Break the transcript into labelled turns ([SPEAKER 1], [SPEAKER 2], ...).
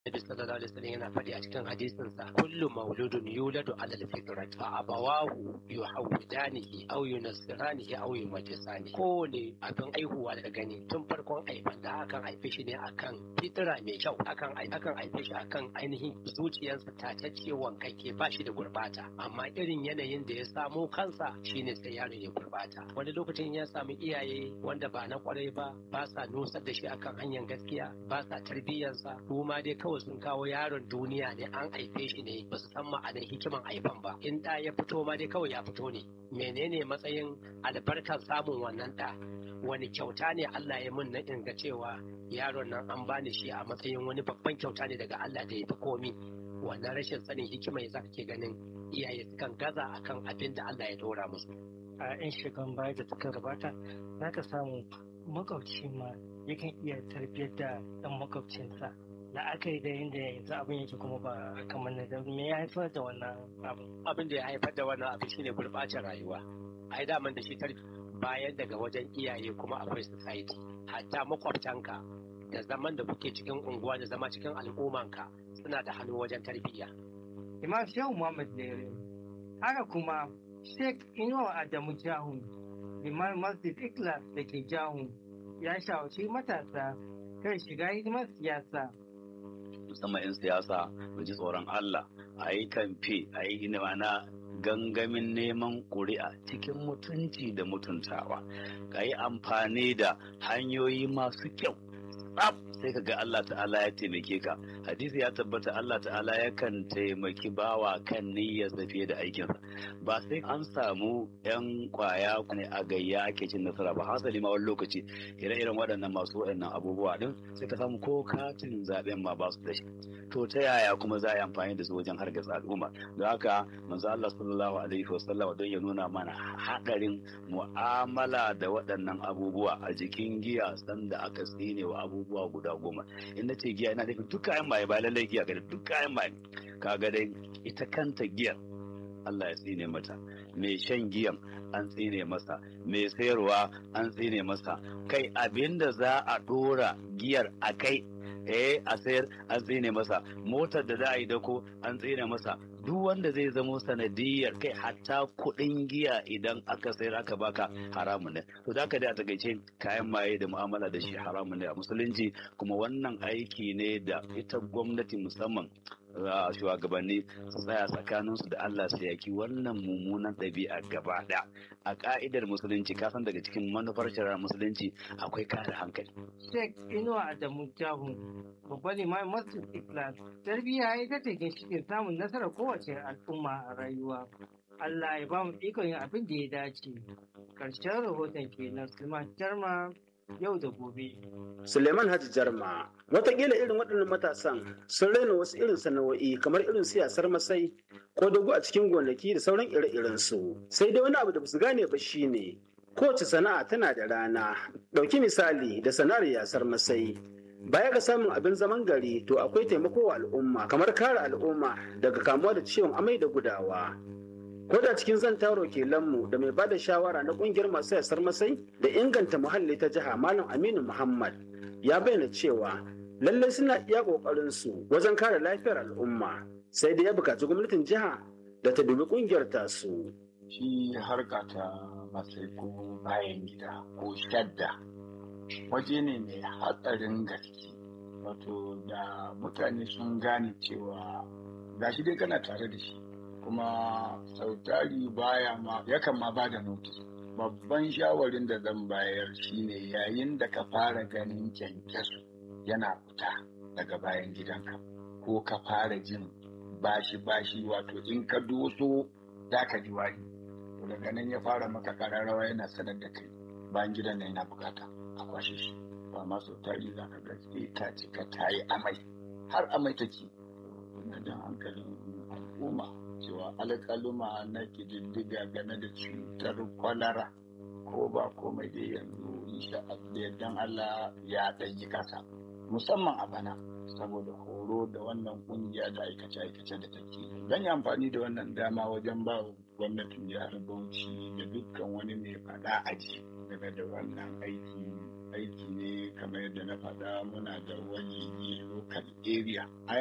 [SPEAKER 1] Nabi sallallahu alaihi wasallam yana faɗi a cikin hadisin sa kullu mauludun yuladu ala al-fitrat fa abawahu yuhawidanihi aw yunassiranihi aw yumajisani kowane abin aihuwa da gani tun farkon aifan da akan haife shi ne akan fitira mai kyau akan akan haife shi akan ainihin zuciyarsa tatacce wankakke ba shi da gurbata amma irin yanayin da ya samo kansa shine sai yaron ya gurbata wani lokacin ya samu iyaye wanda ba na kwarai ba ba sa nusar da shi akan hanyar gaskiya ba sa tarbiyyarsa kuma dai kawai sun kawo yaron duniya ne an haife shi ne ba su san ma'anar hikiman haifan ba in da ya fito ma dai kawai ya fito ne menene matsayin albarkar samun wannan da wani kyauta ne Allah ya mun na inga cewa yaron nan an bani shi a matsayin wani babban kyauta ne daga Allah da ya fi komi wannan rashin sanin hikima ya ke ganin iyaye sukan gaza akan abin da Allah ya dora musu
[SPEAKER 2] a 'yan shekarun baya da suka gabata za ka samu makwabci ma yakan iya tarbiyyar da ɗan makwabcinsa la'akari da yadda yanzu abin yake kuma ba kamar na me ya haifar da wannan abin
[SPEAKER 1] abin da ya haifar da wannan abin shine gurbacin rayuwa ai daman da shi bayan daga wajen iyaye kuma akwai society hatta makwabtanka da zaman da kuke cikin unguwa da zama cikin al'ummanka suna da hannu wajen tarbiyya
[SPEAKER 2] imam shehu muhammad lere haka kuma sheikh inuwa adamu jahun liman masjid ikhlas da ke jahun ya shawarci matasa kan shiga hidimar siyasa
[SPEAKER 3] musamman 'yan siyasa mu ji tsoron Allah a yi kamfe a yi na gangamin neman ƙuri'a cikin mutunci da mutuntawa ka yi amfani da hanyoyi masu kyau tsaf sai ka ga Allah ta'ala ya taimake ka hadisi ya tabbata Allah ta'ala yakan taimaki bawa kan niyyarsa fiye da aikinsa ba sai an samu yan kwaya ne a gayya ake cin nasara ba hasali ma wani lokaci ire-iren waɗannan masu waɗannan abubuwa din sai ka samu ko katin zaben ma ba su da shi to ta yaya kuma za a yi amfani da su wajen hargitsa al'umma don haka manzo Allah sallallahu alaihi wasallam don ya nuna mana haɗarin mu'amala da waɗannan abubuwa a jikin giya sanda aka tsine wa abubuwa guda goma in na ce giya ina nufin duk kayan maye ba lallai giya ga duk kayan maye kaga dai ita kanta giyar Allah ya tsine mata mai shan giyan an tsine masa mai sayarwa an tsine masa kai abinda za a dora giyar a kai eh a sayar an tsine masa motar da za a yi dako an tsine masa duk wanda zai zamo sanadiyar kai hatta kuɗin giya idan aka sayar aka baka haramun ne to da da a takaice kayan maye da mu'amala da shi haramun ne a musulunci kuma wannan aiki ne da ita gwamnati musamman shugabanni su tsaya tsakaninsu da Allah su yaki wannan mummunan ɗabi'a gaba ɗaya a ka'idar musulunci kasan daga cikin manufar shari'ar musulunci akwai kare hankali.
[SPEAKER 2] Sheikh Inuwa Adamu Jahu babban limamin Masjid Islam tarbiyya ita ce ginshiƙin samun nasarar kowace al'umma a rayuwa. Allah ya ba mu ikon yin abin da ya dace. Karshen rahoton kenan Sulman Jarma yau da gobe.
[SPEAKER 4] Suleiman Haji Jarma, watakila irin waɗannan matasan sun raina wasu irin sana'o'i kamar irin siyasar masai ko dogo a cikin gonaki da sauran ire-iren su. Sai dai wani abu da basu gane ba shine kowace sana'a tana da rana. Ɗauki misali da sana'ar yasar masai. Baya ga samun abin zaman gari to akwai taimako wa al'umma kamar kare al'umma daga kamuwa da ciwon amai da gudawa. ko da cikin zan taro kelanmu da mai bada shawara na kungiyar masu yasar masai da inganta muhalli ta jiha malam aminu muhammad ya bayyana cewa lallai suna iya kokarin su wajen kare lafiyar al'umma sai da ya bukaci gwamnatin jiha da ta dubi kungiyar tasu
[SPEAKER 5] shi harka ta masai ko bayan gida ko shadda waje ne mai hatsarin gaske wato da mutane sun gane cewa gashi dai kana tare da shi kuma sautari baya ma yakan ma ba da notice babban shawarin da zan bayar shine yayin da ka fara ganin kyankyaso yana fita daga bayan gidanka ko ka fara jin bashi bashi wato in ka doso za ka ji wari to daga nan ya fara maka kararrawa yana sanar da kai bayan gidan nan yana bukata a kwashe shi ba ma sautari za ka ga ta cika ta yi amai har amai take na jan hankalin al'umma cewa alƙaluma na ƙididdiga game da cutar kwalara ko ba komai dai yanzu insha Allah Allah ya ɗanyi ƙasa musamman a bana saboda horo da wannan ƙungiya da aikace-aikace da take zan yi amfani da wannan dama wajen ba gwamnatin jihar Bauchi da dukkan wani mai faɗa aji game da wannan aiki aiki ne kamar yadda na faɗa muna da wani local area ai